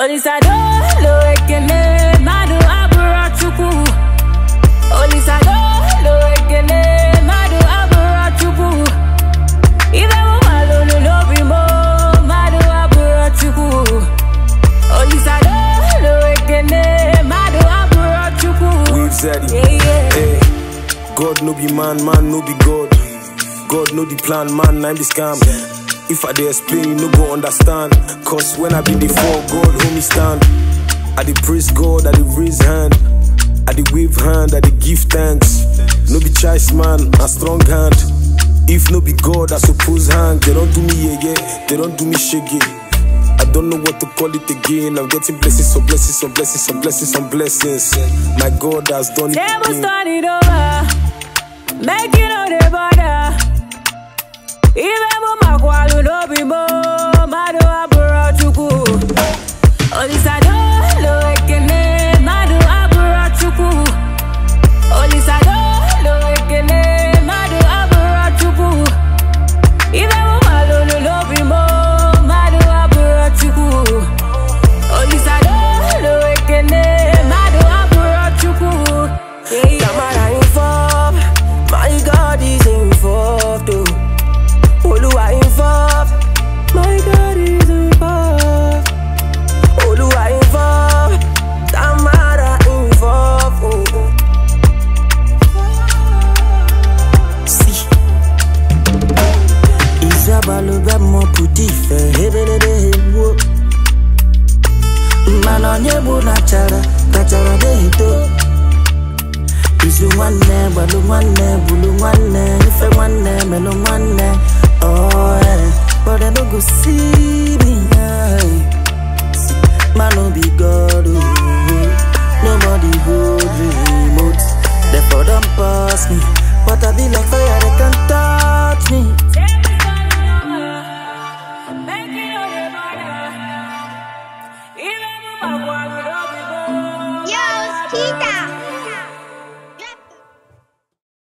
Olisadolo ekele mmadụ abụrụ Chukwu Olisadolo ekele mmadụ abụrụ Chukwu Ibe mụ malụlụ n'obi m mmadụ abụrụ Chukwu Olisadolo ekele mmadụ abụrụ Chukwu We've said it. Yeah, yeah. Hey, God no be man, man no be God. God know the plan, man, I'm the scam. If I dey explain, you no go understand. Cause when I be before God, hold me stand. I dey praise God, I dey raise hand. I dey wave hand, I dey give thanks. No be choice, man, a strong hand. If no be God, I suppose hang. They don't do me yeah, yeah. They don't do me shaggy. I don't know what to call it again. I'm getting blessings on blessings on blessings on blessings on blessings. My God has done it Table again. turn it over. Make you know the border. Even mo makwalu no be mo. Mado aburo chuku. Olisadolo ekele. Mado aburo chuku. Olisadolo ekele. Mado aburo chuku. Even mo malulu no be mo. Mado aburo chuku. Olisadolo ekele. Mado aburo chuku. Yeah, yeah. Camera involved, my God is involved. Oh. Oluwa involved, my God is involved. Oluwa involved, Tamara involved. Oh, oh. See, Isabalo bẹ mọ pụta ife hebelebe egbuo mmanụ onye bụ na chara kachara deghito izu nwanne gbalụ nwanne bulu nwanne ife nwanne melụ nwanne oh, yeah. but I no go see me yeah. man no be God oh. nobody hold remote therefore don't pass me but I be like fire they can touch me